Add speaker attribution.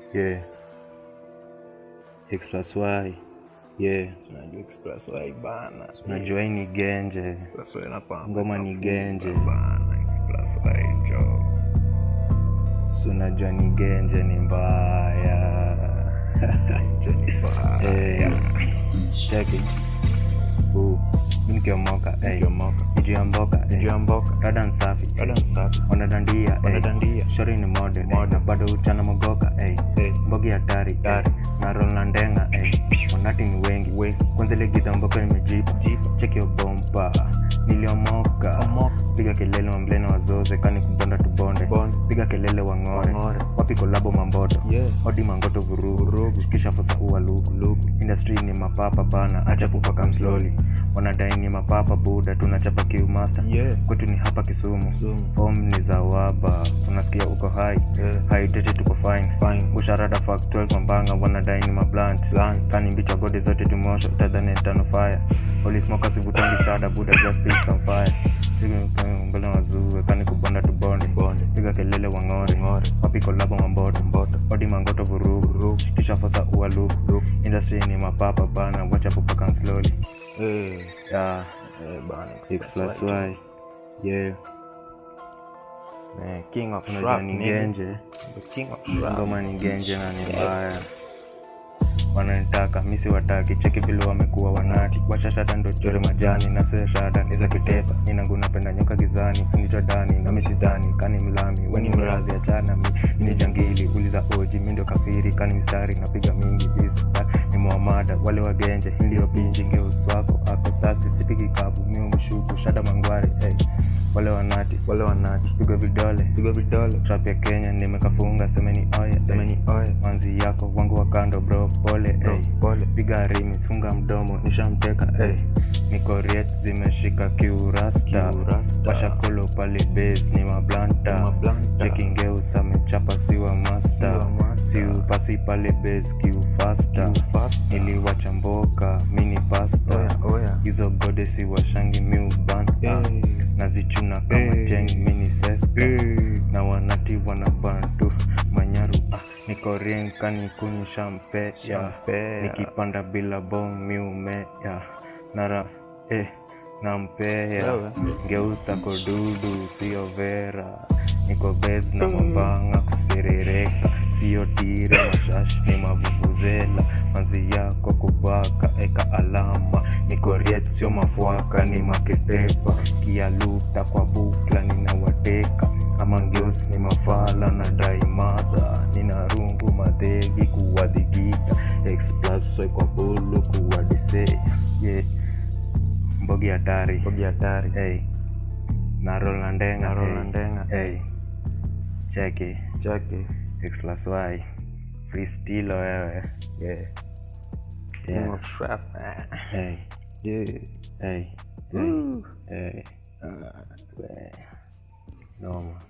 Speaker 1: yeah x plus y yeah
Speaker 2: Unajua Express Y bana.
Speaker 1: najua hii ni genje
Speaker 2: Express Y inapamba.
Speaker 1: Ngoma ni genje.
Speaker 2: Bana, Express Y jo.
Speaker 1: si unajua ni genje ni mbaya
Speaker 2: Genje ni mbaya.
Speaker 1: Eh, cheki Huu, mi nikiomoka eh,
Speaker 2: Nikiomoka.
Speaker 1: juu ya mboka eh,
Speaker 2: Juu ya mboka.
Speaker 1: dada nsafi eh,
Speaker 2: Dada msafi.
Speaker 1: wanadandia eh,
Speaker 2: Wanadandia.
Speaker 1: shori ni mode eh, na bado uchana mogoka eh,
Speaker 2: Eh.
Speaker 1: mbogi hatari eh,
Speaker 2: Hatari.
Speaker 1: na roll na ndenga eh, wanati ni wengi we kwanza ile githa mboka nimejipa cheki obompa niliomoka
Speaker 2: Omoka.
Speaker 1: piga kelele wamblene wazoze kani kubonda tubonde
Speaker 2: Bonde.
Speaker 1: piga kelele wang'ore
Speaker 2: Wang'ore.
Speaker 1: wapi kolabo mamboto
Speaker 2: Yeah.
Speaker 1: odi mangoto vurugu kisha fosa ua lugu industry ni mapapa bana acha pupa kam slowly wanadai ni mapapa buda tunachapa kiumaster
Speaker 2: Yeah.
Speaker 1: kwetu ni hapa kisumu
Speaker 2: Kisumu.
Speaker 1: fom ni za waba unasikia uko hai
Speaker 2: Yeah.
Speaker 1: haidete tuko fine
Speaker 2: Fine.
Speaker 1: usharada fak 12 mambanga wanadai ni mablant
Speaker 2: Blunt.
Speaker 1: kani mbichwa godi zote tumosho utadhani tano fire olismoka sivutangi shada buda just pick some fire Piga mbele wazue kani kubonda tubonde
Speaker 2: Bonde.
Speaker 1: piga kelele wang'ore
Speaker 2: Ng'ore.
Speaker 1: wapi kolabo mamboto
Speaker 2: Mboto.
Speaker 1: odi mangoto vurugu kisha fosa ua lugu industry ni mapapa bana wacha pupakan slowly
Speaker 2: Eh.
Speaker 1: yeah.
Speaker 2: Eh, bana,
Speaker 1: X plus
Speaker 2: jo.
Speaker 1: y yeah
Speaker 2: Eh, King of
Speaker 1: unajua
Speaker 2: Rap,
Speaker 1: ni
Speaker 2: nigga.
Speaker 1: genje
Speaker 2: The King of Rap.
Speaker 1: ngoma ni genje na ni mbaya wananitaka misi wataki cheki vile wamekuwa wanati washashada ndo chore majani na se shada niza kitepa ninangu napenda nyoka gizani anitwa dani na misidhani kani mlami weni mrazi achana mi ni jangili uliza oji mi ndio kafiri kani mistari napiga mingi visa ni muamada wale wagenje iliyopinji ngeuswako ako tasi sipigi kabu mi umshuku shada mangware hey. wale wanati
Speaker 2: Wale wanati.
Speaker 1: piga vidole
Speaker 2: Piga vidole.
Speaker 1: trap ya kenya nimekafunga semeni oye
Speaker 2: Semeni oye.
Speaker 1: manzi yako wangu wa kando bro pole
Speaker 2: Bro,
Speaker 1: ey.
Speaker 2: pole.
Speaker 1: piga rimis funga mdomo nishamteka ey. niko riet zimeshika kiurasta
Speaker 2: Kiurasta.
Speaker 1: washakolo pale base ni mablanta
Speaker 2: Ni mablanta.
Speaker 1: chekingeusa mechapa siwa masta
Speaker 2: Siwa master.
Speaker 1: siupasi pale base kiufasta
Speaker 2: Kiufasta.
Speaker 1: niliwacha mboka mini pasta
Speaker 2: Oya, oya.
Speaker 1: hizo gode siwashangi miubanta
Speaker 2: Eh.
Speaker 1: nazichuna kama
Speaker 2: Eh.
Speaker 1: jeng mini seska
Speaker 2: Eh.
Speaker 1: na wanati wanabantu manyaru ah, niko rienkani kunyisha mpea
Speaker 2: Shampea.
Speaker 1: nikipanda bila bom miumea nara eh, nampea
Speaker 2: Wewe.
Speaker 1: ngeusa kodudu sio vera niko bes na mabanga kuserereka sio tire mashash ni mavuvuzela manzi yako kubaka eka alama niko riet sio mafuaka ni maketepa kialuta kwa bukla ninawateka ama ngeusi ni mafala na daimada nina rungu madhegi kuwadhigita explaswe kwa bulu kuwadise yeah. mbogi hatari
Speaker 2: Mbogi hatari.
Speaker 1: hey. narol na ndenga
Speaker 2: Narol na
Speaker 1: hey.
Speaker 2: ndenga.
Speaker 1: hey. cheki
Speaker 2: Cheki.
Speaker 1: x plus y freestilo wewe yeah.
Speaker 2: King
Speaker 1: Yeah.
Speaker 2: of Rap. Ah.
Speaker 1: Hey.
Speaker 2: Yeah.
Speaker 1: Hey. Hey.
Speaker 2: Woo.
Speaker 1: Hey.
Speaker 2: Ah.
Speaker 1: We. Noma.